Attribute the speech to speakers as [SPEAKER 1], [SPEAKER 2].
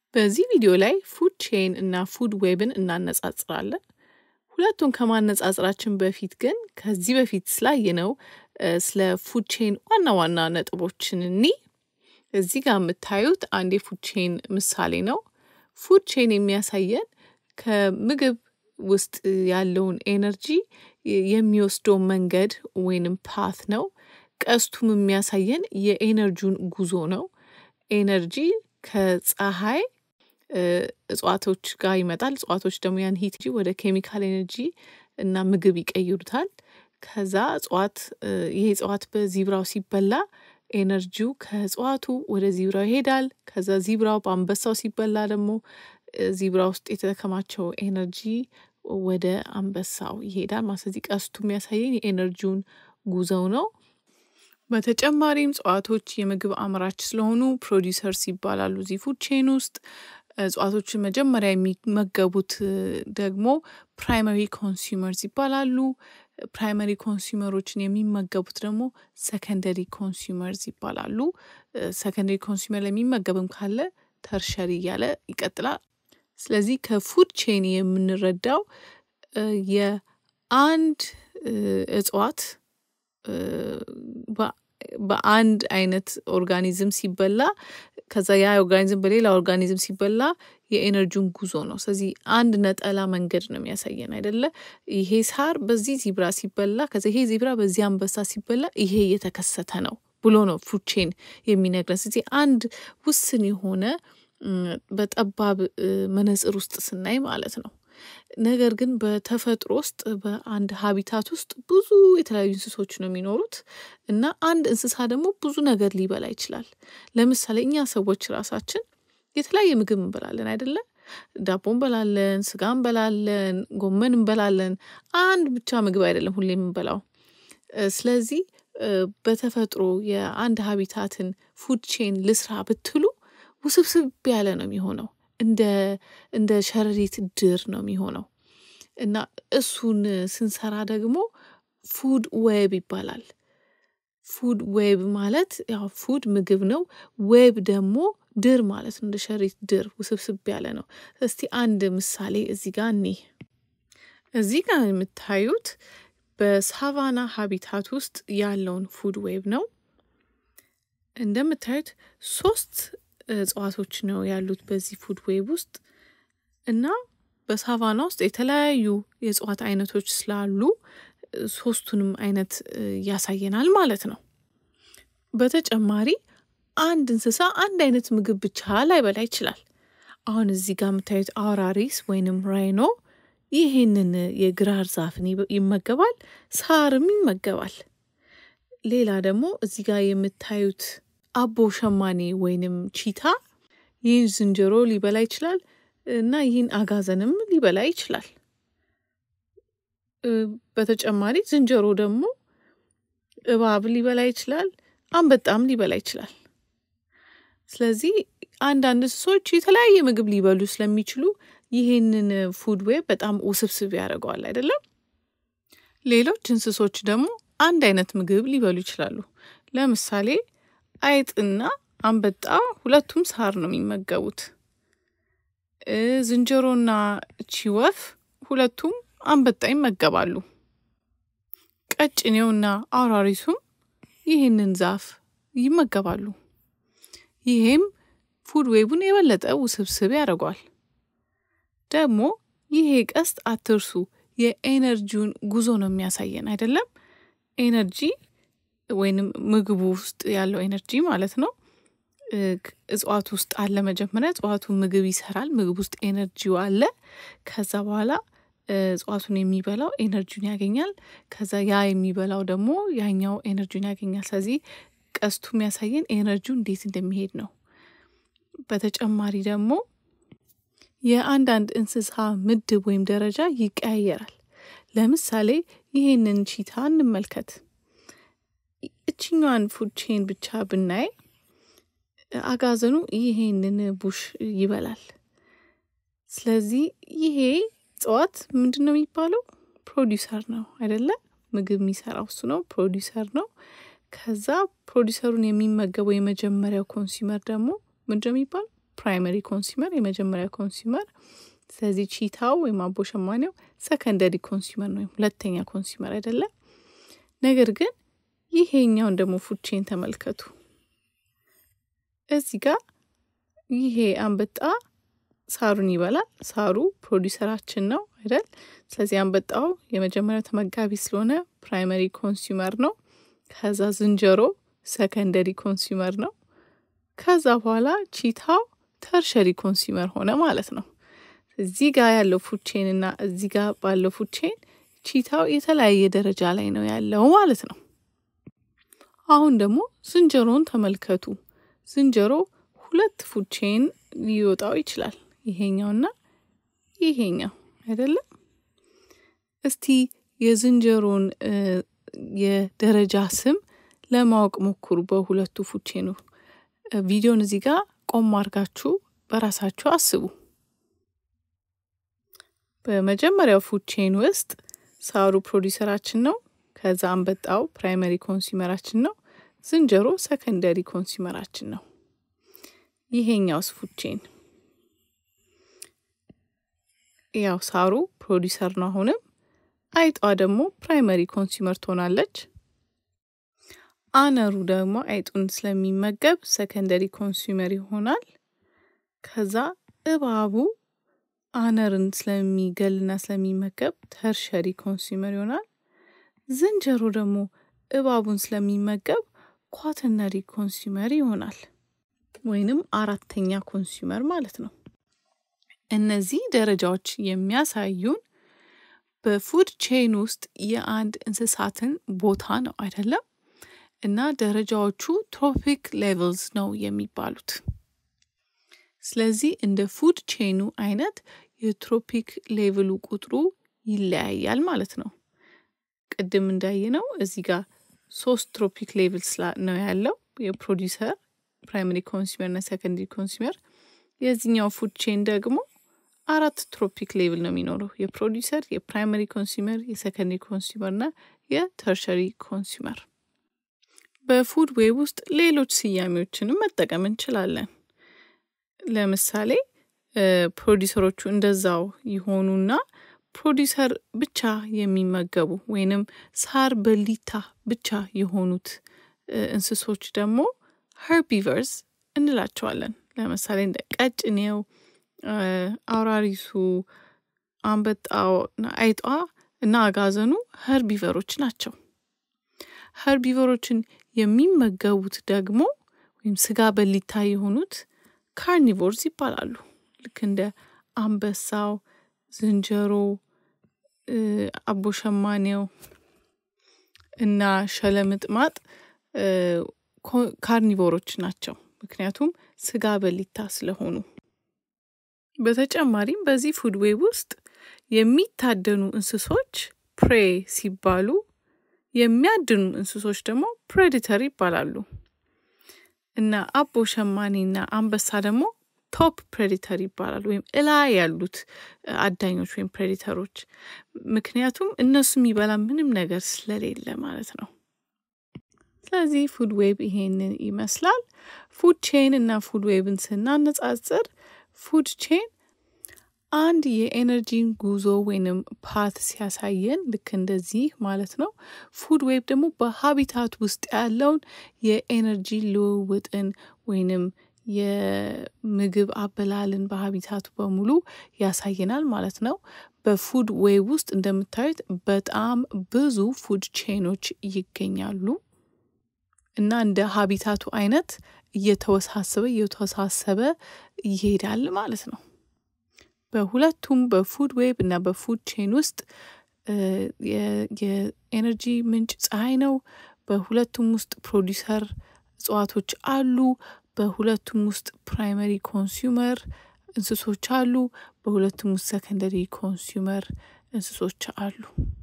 [SPEAKER 1] በዚህ ቪዲዮ ላይ ፉድ ቼን እና ፉድ ዌብን እናነጻጽራለን። ሁለቱን ከማነጻጽራችን በፊት ግን ከዚህ በፊት ስላየነው ስለ ፉድ ቼን ዋና ዋና ነጥቦችን እኒ እዚህ ጋር የምታዩት አንድ የፉድ ቼን ምሳሌ ነው። ፉድ ቼን የሚያሳየን ከምግብ ውስጥ ያለውን ኤነርጂ የሚወስደው መንገድ ወይንም ፓት ነው። ቀስቱም የሚያሳየን የኤነርጂውን ጉዞ ነው። ኤነርጂ ከፀሐይ እጽዋቶች ጋር ይመጣል። እጽዋቶች ደግሞ ያን ሂት ወደ ኬሚካል ኤነርጂ እና ምግብ ይቀይሩታል። ከዛ እጽዋት ይሄ እጽዋት በዚብራው ሲበላ ኤነርጂው ከእጽዋቱ ወደ ዚብራው ይሄዳል። ከዛ ዚብራው በአንበሳው ሲበላ ደግሞ ዚብራ ውስጥ የተከማቸው ኤነርጂ ወደ አንበሳው ይሄዳል ማለት ስለዚህ ቀስቱ የሚያሳየን የኤነርጂውን ጉዞው ነው። በተጨማሪም እጽዋቶች የምግብ አምራች ስለሆኑ ፕሮዲሰርስ ይባላሉ። እዚህ ፉድ ቼን ውስጥ እጽዋቶችን መጀመሪያ የሚመገቡት ደግሞ ፕራይመሪ ኮንሱመርስ ይባላሉ። ፕራይመሪ ኮንሱመሮችን የሚመገቡት ደግሞ ሰከንደሪ ኮንሱመርስ ይባላሉ። ሰከንደሪ ኮንሱመር ለሚመገብም ካለ ተርሸሪ እያለ ይቀጥላል። ስለዚህ ከፉድ ቼን የምንረዳው የአንድ እጽዋት በአንድ አይነት ኦርጋኒዝም ሲበላ ከዛ ያ ኦርጋኒዝም በሌላ ኦርጋኒዝም ሲበላ የኤነርጂውን ጉዞ ነው። ስለዚህ አንድ ነጠላ መንገድ ነው የሚያሳየን አይደለ? ይሄ ሳር በዚህ ዚብራ ሲበላ ከዛ ይሄ ዚብራ በዚህ አንበሳ ሲበላ ይሄ እየተከሰተ ነው ብሎ ነው ፉድ ቼን የሚነግረን። ስለዚህ አንድ ውስን የሆነ በጠባብ መነጽር ውስጥ ስናይ ማለት ነው። ነገር ግን በተፈጥሮ ውስጥ በአንድ ሀቢታት ውስጥ ብዙ የተለያዩ እንስሶች ነው የሚኖሩት እና አንድ እንስሳ ደግሞ ብዙ ነገር ሊበላ ይችላል። ለምሳሌ እኛ ሰዎች ራሳችን የተለያየ ምግብ እንበላለን አይደለ? ዳቦ እንበላለን፣ ስጋ እንበላለን፣ ጎመን እንበላለን። አንድ ብቻ ምግብ አይደለም ሁሌ የምንበላው። ስለዚህ በተፈጥሮ የአንድ ሀቢታትን ፉድ ቼን ልስራ ብትሉ ውስብስብ ያለ ነው የሚሆነው። እንደ እንደ ሸረሪት ድር ነው የሚሆነው እና እሱን ስንሰራ ደግሞ ፉድ ዌብ ይባላል። ፉድ ዌብ ማለት ያው ፉድ ምግብ ነው። ዌብ ደግሞ ድር ማለት ነው። እንደ ሸረሪት ድር ውስብስብ ያለ ነው። እስቲ አንድ ምሳሌ እዚህ ጋር እኔ እዚህ ጋር የምታዩት በሳቫና ሀቢታት ውስጥ ያለውን ፉድ ዌብ ነው። እንደምታዩት ሶስት እጽዋቶች ነው ያሉት በዚህ ፉድ ዌብ ውስጥ እና በሳቫና ውስጥ የተለያዩ የእጽዋት አይነቶች ስላሉ ሶስቱንም አይነት ያሳየናል ማለት ነው። በተጨማሪ አንድ እንስሳ አንድ አይነት ምግብ ብቻ ላይበላ ይችላል። አሁን እዚህ ጋር የምታዩት አውራሪስ ወይንም ራይኖ ይህንን የግራር ዛፍን ይመገባል፣ ሳርም ይመገባል። ሌላ ደግሞ እዚህ ጋር የምታዩት አቦ ሸማኔ ወይንም ቺታ ይህን ዝንጀሮ ሊበላ ይችላል እና ይህን አጋዘንም ሊበላ ይችላል። በተጨማሪ ዝንጀሮ ደግሞ እባብ ሊበላ ይችላል፣ አንበጣም ሊበላ ይችላል። ስለዚህ አንዳንድ እንስሶች የተለያየ ምግብ ሊበሉ ስለሚችሉ ይህንን ፉድ ዌብ በጣም ውስብስብ ያደርገዋል አይደለም። ሌሎች እንስሶች ደግሞ አንድ አይነት ምግብ ሊበሉ ይችላሉ። ለምሳሌ አይጥና አንበጣ ሁለቱም ሳር ነው የሚመገቡት። ዝንጀሮና ቺወፍ ሁለቱም አንበጣ ይመገባሉ። ቀጭኔውና አውራሪሱም ይህንን ዛፍ ይመገባሉ። ይሄም ፉድ ዌቡን የበለጠ ውስብስብ ያደርገዋል። ደግሞ ይሄ ቀስት አትርሱ፣ የኤነርጂውን ጉዞ ነው የሚያሳየን አይደለም። ኤነርጂ ወይንም ምግቡ ውስጥ ያለው ኤነርጂ ማለት ነው። እጽዋት ውስጥ አለ። መጀመሪያ እጽዋቱ ምግብ ይሰራል። ምግብ ውስጥ ኤነርጂው አለ። ከዛ በኋላ እጽዋቱን የሚበላው ኤነርጂውን ያገኛል። ከዛ ያ የሚበላው ደግሞ ያኛው ኤነርጂውን ያገኛል። ስለዚህ ቀስቱ የሚያሳየን ኤነርጂው እንዴት እንደሚሄድ ነው። በተጨማሪ ደግሞ የአንዳንድ እንስሳ ምድብ ወይም ደረጃ ይቀያየራል። ለምሳሌ ይሄንን ቺታ እንመልከት። እችኛዋን ፉድ ቼን ብቻ ብናይ አጋዘኑ ይሄንን ቡሽ ይበላል። ስለዚህ ይሄ እጽዋት ምንድን ነው የሚባለው? ፕሮዲውሰር ነው አይደለ? ምግብ የሚሰራው እሱ ነው፣ ፕሮዲውሰር ነው። ከዛ ፕሮዲውሰሩን የሚመገበው የመጀመሪያው ኮንሱመር ደግሞ ምንድን ነው የሚባለው? ፕራይመሪ ኮንሱመር የመጀመሪያ ኮንሱመር። ስለዚህ ቺታው ወይም አቦ ሸማኔው ሰከንደሪ ኮንሱመር ነው ወይም ሁለተኛ ኮንሱመር አይደለም። ነገር ግን ይሄኛውን ደግሞ ፉድ ቼን ተመልከቱ። እዚህ ጋር ይሄ አንበጣ ሳሩን ይበላል። ሳሩ ፕሮዲውሰራችን ነው አይደል? ስለዚህ አንበጣው የመጀመሪያው ተመጋቢ ስለሆነ ፕራይመሪ ኮንሱመር ነው። ከዛ ዝንጀሮ ሰከንደሪ ኮንሱመር ነው። ከዛ በኋላ ቺታው ተርሸሪ ኮንሱመር ሆነ ማለት ነው። እዚህ ጋር ያለው ፉድ ቼን እና እዚህ ጋር ባለው ፉድ ቼን ቺታው የተለያየ ደረጃ ላይ ነው ያለው ማለት ነው። አሁን ደግሞ ዝንጀሮን ተመልከቱ። ዝንጀሮ ሁለት ፉድ ቼን ሊወጣው ይችላል። ይሄኛውና ይሄኛው አይደለም። እስቲ የዝንጀሮን የደረጃ ስም ለማወቅ ሞክሩ በሁለቱ ፉድ ቼኑ። ቪዲዮን እዚህ ጋር ቆም አድርጋችሁ በራሳችሁ አስቡ። በመጀመሪያው ፉድ ቼን ውስጥ ሳሩ ፕሮዲውሰራችን ነው። ከዛ አንበጣው ፕራይመሪ ኮንሱመራችን ነው። ዝንጀሮ ሰከንደሪ ኮንሱመራችን ነው። ይሄኛውስ ፉድ ቼን ያው ሳሩ ፕሮዲውሰር ነው አሁንም። አይጧ ደግሞ ፕራይመሪ ኮንሱመር ትሆናለች። አነሩ ደግሞ አይጡን ስለሚመገብ ሰከንደሪ ኮንሱመር ይሆናል። ከዛ እባቡ አነርን ስለሚገልና ስለሚመገብ ተርሸሪ ኮንሱመር ይሆናል። ዝንጀሮ ደግሞ እባቡን ስለሚመገብ ኳተነሪ ኮንሱመር ይሆናል፣ ወይንም አራተኛ ኮንሱመር ማለት ነው። እነዚህ ደረጃዎች የሚያሳዩን በፉድ ቼን ውስጥ የአንድ እንስሳትን ቦታ ነው አይደለም። እና ደረጃዎቹ ትሮፒክ ሌቭልስ ነው የሚባሉት። ስለዚህ እንደ ፉድ ቼኑ አይነት የትሮፒክ ሌቭሉ ቁጥሩ ይለያያል ማለት ነው። ቅድም እንዳየነው እዚህ ጋር ሶስት ትሮፒክ ሌቭልስ ነው ያለው የፕሮዲውሰር ፕራይመሪ ኮንሱመር እና ሰከንደሪ ኮንሱመር። የዚህኛው ፉድ ቼን ደግሞ አራት ትሮፒክ ሌቭል ነው የሚኖረው የፕሮዲውሰር፣ የፕራይመሪ ኮንሱመር፣ የሰከንደሪ ኮንሱመር እና የተርሸሪ ኮንሱመር። በፉድ ዌብ ውስጥ ሌሎች ስያሜዎችንም መጠቀም እንችላለን። ለምሳሌ ፕሮዲውሰሮቹ እንደዛው ይሆኑና ፕሮዲውሰር ብቻ የሚመገቡ ወይንም ሳር በሊታ ብቻ የሆኑት እንስሶች ደግሞ ሄርቢቨርስ እንላቸዋለን። ለምሳሌ እንደ ቀጭኔው፣ አውራሪሱ፣ አንበጣው፣ አይጧ እና አጋዘኑ ሄርቢቨሮች ናቸው። ሄርቢቨሮችን የሚመገቡት ደግሞ ወይም ስጋ በሊታ የሆኑት ካርኒቮርስ ይባላሉ። ልክ እንደ አንበሳው፣ ዝንጀሮ፣ አቦሸማኔው እና ሸለምጥማጥ ካርኒቮሮች ናቸው። ምክንያቱም ስጋ በሊታ ስለሆኑ። በተጨማሪም በዚህ ፉድ ዌብ ውስጥ የሚታደኑ እንስሶች ፕሬ ሲባሉ የሚያድኑ እንስሶች ደግሞ ፕሬዲተር ይባላሉ እና አቦ ሸማኔና አንበሳ ደግሞ ቶፕ ፕሬዲተር ይባላሉ፣ ወይም እላ ያሉት አዳኞች ወይም ፕሬዲተሮች። ምክንያቱም እነሱ የሚበላ ምንም ነገር ስለሌለ ማለት ነው። ስለዚህ ፉድ ዌብ ይሄንን ይመስላል። ፉድ ቼን እና ፉድ ዌብን ስናነጻጽር ፉድ ቼን አንድ የኤነርጂን ጉዞ ወይንም ፓት ሲያሳየን ልክ እንደዚህ ማለት ነው። ፉድ ዌብ ደግሞ በሀቢታት ውስጥ ያለውን የኤነርጂ ልውውጥን ወይንም የምግብ አበላልን በሀቢታቱ በሙሉ ያሳየናል ማለት ነው። በፉድ ዌብ ውስጥ እንደምታዩት በጣም ብዙ ፉድ ቼኖች ይገኛሉ እና እንደ ሀቢታቱ አይነት እየተወሳሰበ እየተወሳሰበ ይሄዳል ማለት ነው። በሁለቱም በፉድ ዌብ እና በፉድ ቼን ውስጥ የኤነርጂ ምንጭ ፀሐይ ነው። በሁለቱም ውስጥ ፕሮዲውሰር እጽዋቶች አሉ። በሁለቱም ውስጥ ፕራይመሪ ኮንሱመር እንስሶች አሉ። በሁለቱም ውስጥ ሰከንደሪ ኮንሱመር እንስሶች አሉ።